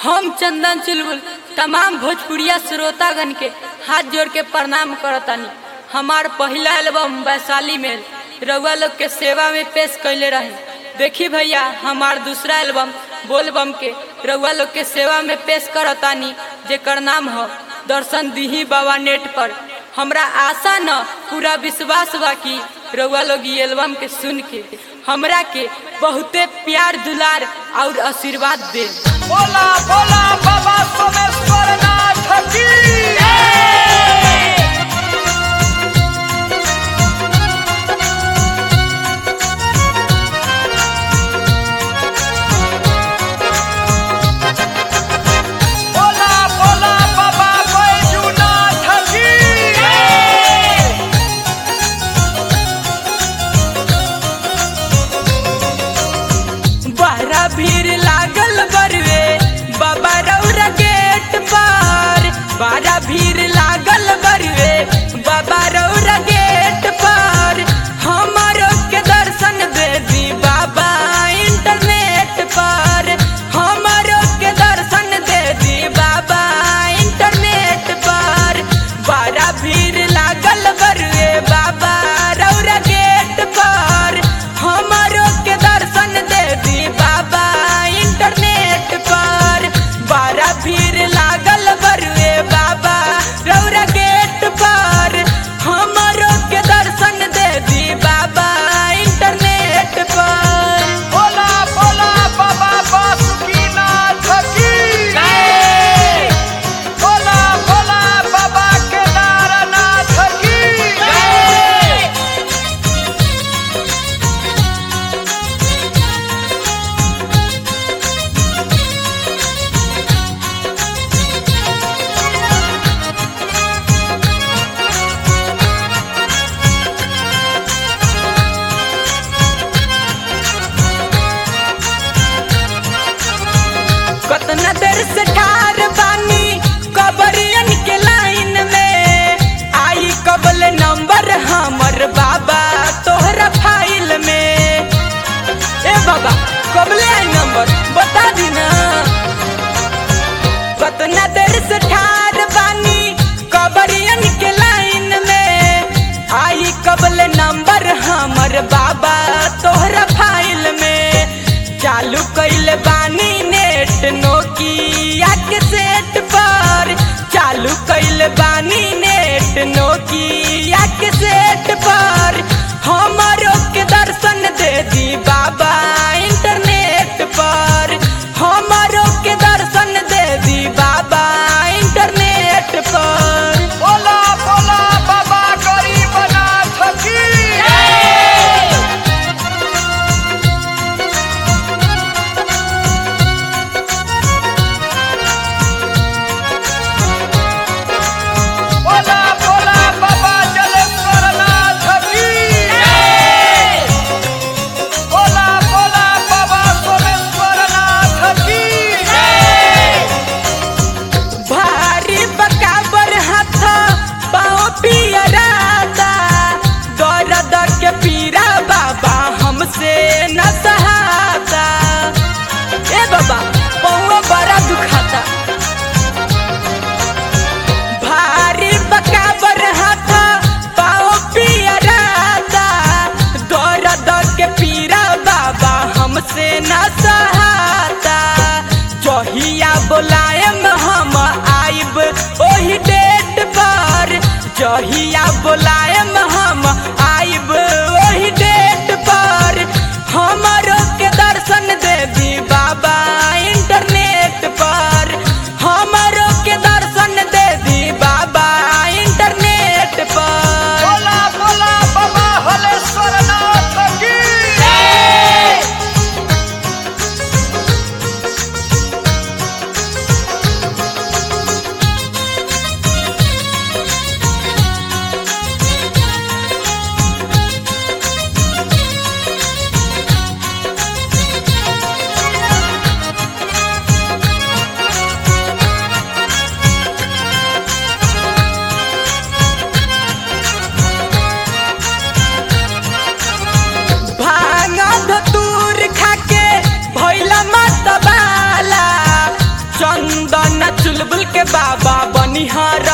हम चंदन चुलबुल तमाम भोजपुरिया श्रोतागण के हाथ जोड़ के प्रणाम करतानी हमार पहला एल्बम वैशाली में रउआ लोग के सेवा में पेश कैले रहे देखी भैया हमार दूसरा एल्बम बोलबम के रउआ लोग के सेवा में पेश करतानी जेकर नाम हो दर्शन दीही बाबा नेट पर हमरा आशा न पूरा विश्वास बा कि रउआ लोग ई एल्बम के सुन के हमरा के बहुते प्यार दुलार और आशीर्वाद दे बोला बोला बाबा सोमेश्वर नाथ की बोला बोला बाबा बैजूनाथ की बहरा भीड़ लागल बरवे बाबा रौरा गेट पर बहरा भीड़ लागल बरवे बाबा रौरा गेट पर हमारो के दर्शन दे दी बाबा इंटरनेट पर हमारो के दर्शन दे दी बाबा इंटरनेट पर बड़ा भीड़ लागल बरवे बाबा रौरा गेट पर हमारो के दर्शन दे दी बाबा इंटरनेट पर बड़ा भीड़ लागल बरुए बाबा रौरा गेट पर हमारो के दर्शन दे दी बाबा इंटरनेट पर बोला बोला बाबा बासुकीनाथ की बोला बोला बाबा केदारनाथ की कतना देर से ठार बानी कबरियन के लाइन में आई कबल नंबर हमर बाबा तोहरा फाइल में ए बाबा कबले आई नंबर बता दी ना कतना देर से ठार बानी कबरियन के लाइन में आई कबल नंबर हमर बाबा तोहरा फाइल में चालू कैल बानी नेट नोकिया के सेट पर चालू कैल बानी नेट नोकिया के सेट पर हमारो के दर्शन दे दी बाबा इंटरनेट पर हमारो के दर्शन दे दी बाबा इंटरनेट पर बोला बोला बाबा गरीबनाथ की बोला बोला बाबा जलेश्वरनाथ की बोला बोला के बाबा बनिहार